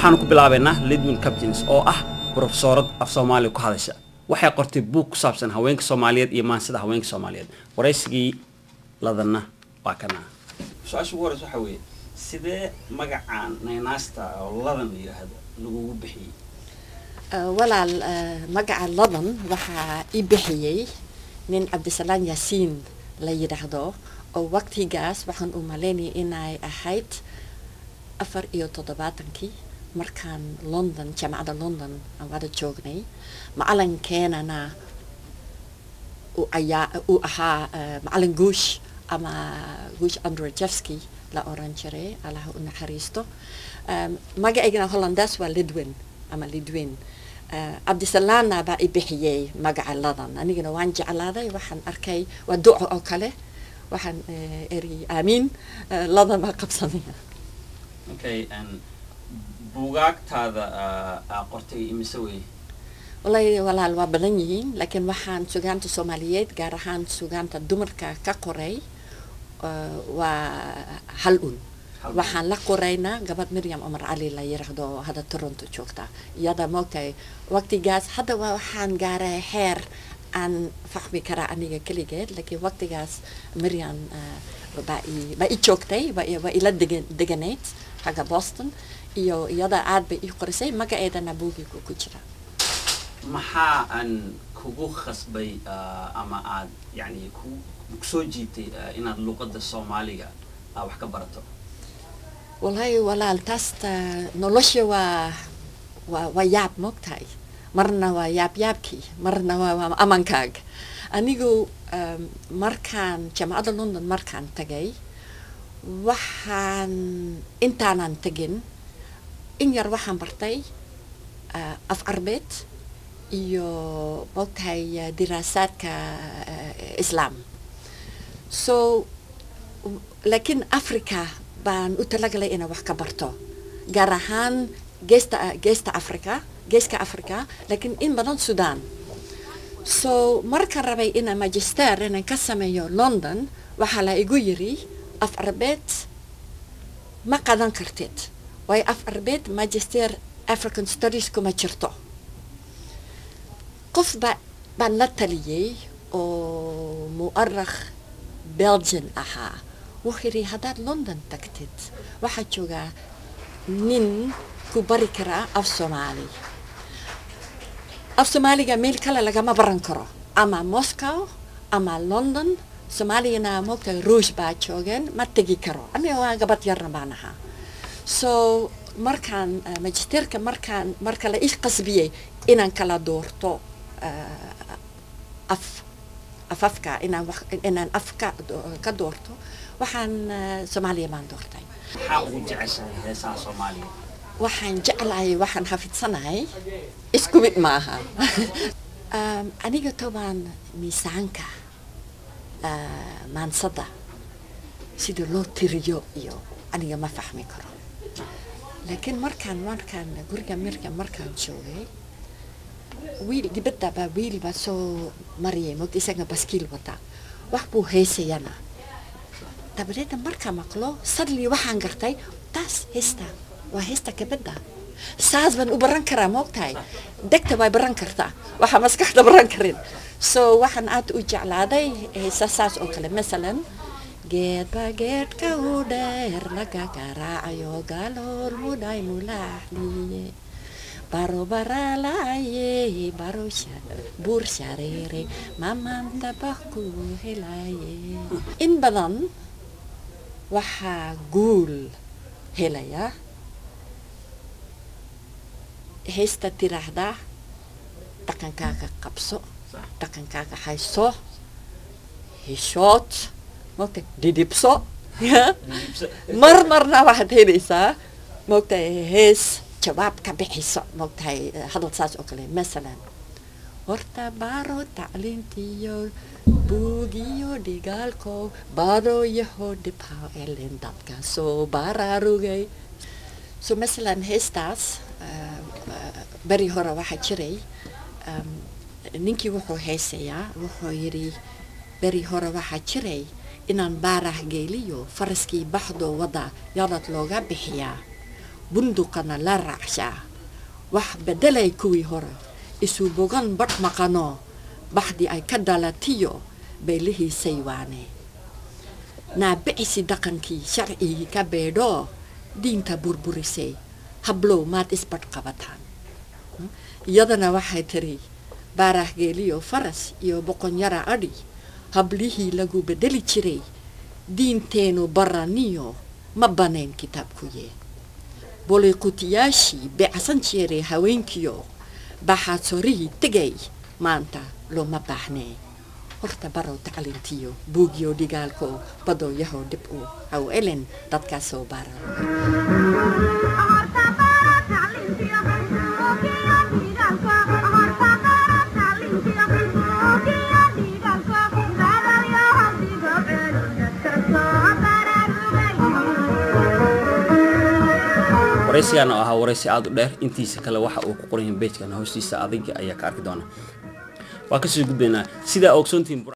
waxaanu ku bilaabaynaa lidwin captins oo ah brofesoorad af soomaaliya ku hadasha waxay qortay buug ku saabsan haweenka soomaaliyeed iyo maansida haweenka soomaaliyeed waraysigii ladanna waa kana su-aasha ugu horeysa waxaa weeye sidee magacaan naynaasta oo ladan la yidhaahdo lagugu bixiyey walaal magaca ladan waxaa ii bixiyey nin cabdisalaan yaasiin la yidhaahdo oo waqtigaas waxaan u malaynayay inay ahayd afar iyo toddobaatankii markaan london jaamacadda london aan wada joognay macalinkeenana ayaa uu ahaa macalin guush ama guush androjevski la oran jiray allaha u naxariisto magacaygana hollandaas waa lidwin ama lidwin cabdisalaana baa i bixiyey magaca ladan anigana waan jeclaaday waxaan arkay waa duco oo kale waxaan eri aamiin ladan baa qabsanaya okay buugaagtaada aa qortay imise wey wallahi walaal waa badan yihiin laakiin waxaan sugaanta soomaaliyeed gaar ahaan sugaanta dumarka ka qoray waa hal un waxaan la qoraynaa gabadh miriam cumar cali la yiraahdo hadda toronto joogta iyada moogtahay waqtigaas hadda waxaan gaaray xeer aan fahmi karaa aniga keligeed laakiin waqtigaas miriam baa baa i joogtay waa ila degan deganayd xagga boston iyo iyada aad bay ii qorisay magaceedana buugigu ku jira maxaa aan kugu khasbay ama aad yani ku soo jiitay inaad luuqadda soomaaliga aa wax ka barato wallahi walaal taasta nolosha waa waa waa yaab moogtahay marna waa yaab yaabkii marna waa amankaaga anigu markaan jaamacadda london markaan tagay waxaan intaanan tegin in yar waxaan bartay af arbeed iyo moogtahay diraasaadka islaam so laakiin africa baan u talagalay inaan wax ka barto gaar ahaan geesta geesta africa geeska africa laakiin in badan sudan so markaan rabay inaan magister inaan ka sameeyo london waxaa la igu yiri af arbeed ma qadan kartid waayo af arbeed magister african studies kuma jirto qof baa baan la taliyey oo mu'arakh belgian ahaa wuxuu yidhi haddaad london tagtid waxaa joogaa nin ku bari karaa af soomaali af soomaaliga meel kale lagama baran karo ama moscow ama london soomaaliyana moogtahay ruush baa joogeen ma tegi karo aniga waa gabad yarna baan ahaa so markaan magisterka markaan marka la ii qasbiyey inaan kala doorto af afafka inaan wax inaan afka ka doorto waxaan soomaaliya baan doortay maxaa ugu jeceshahay heesaha soomaaliya waxaan jeclahay waxaan xafidsanahay isku mid maaha aniga tobaan miisaanka maansada sida loo tiriyo iyo aniga ma fahmi karo laakiin markaan markaan guriga mirka markaan joogay wiil dibadda baa wiil baa soo mariyay mogta isaga baskiil wata wax buu heysayana dabadeedna markaa maqlo sadli waxaan gartay taas heesta waa heesta gabadha saas baan u baran karaa moogtahay degta way baran kartaa waxaa maskaxda baran karin so waxaan aad u jeclaaday heesa saas oo kale masalan geedba geedka u dheer laga garaacayo galool mudhay mulaaxdiye baro baralaye baro buur shareere mamanta bakku helaye in badan waxaa guul helaya heesta tiraahdaa dhaqankaaga qabso dhaqankaaga hayso heshood mogta dhidhibso mar marna waxaad helaysaa mogtahay hees jawaab ka bixiso mogtahay hadal saas oo kale masalan horta baaro tacliintiyo buugiyo dhigaalko baroyaho dhibha elen dadka soo baraarugay so masalan heestaas beri hore waxaa jiray ninkii wuxuu heesayaa wuxuu yidhi beri hore waxaa jiray inaan baarah geeliyo faraskii baxdo wadda yadad looga bixiyaa bunduqana la raacshaa wax beddelay kuwii hore isu bogan badh maqano baxdii ay ka dhalatiyo bay la hiisay waane naabicisi dhaqankii sharcigii ka beedhoo diinta burburisay hablow maad isbadh qabataan iyadana waxay tiri baarahgeeliyo faras iyo boqonyara adhi hablihii lagu beddeli jiray diinteenu baraniyo ma banayn kitaabkuye boliqutiyaashii beecsan jiray haweenkiyo baxaadsorihii tegay maanta looma baahnee horta barow taclintiyo buugiyo dhigaalko badooyahow dhib u haw elen dadkaasoo baara waraysigan oo ahaa waraysi aada u dheer intiisa kale waxa uu ku qoran yahay bejkan hoostiisa adiga ayaa ka arki doona waa kasoo gudbaynaa sidaa ogsoontihiin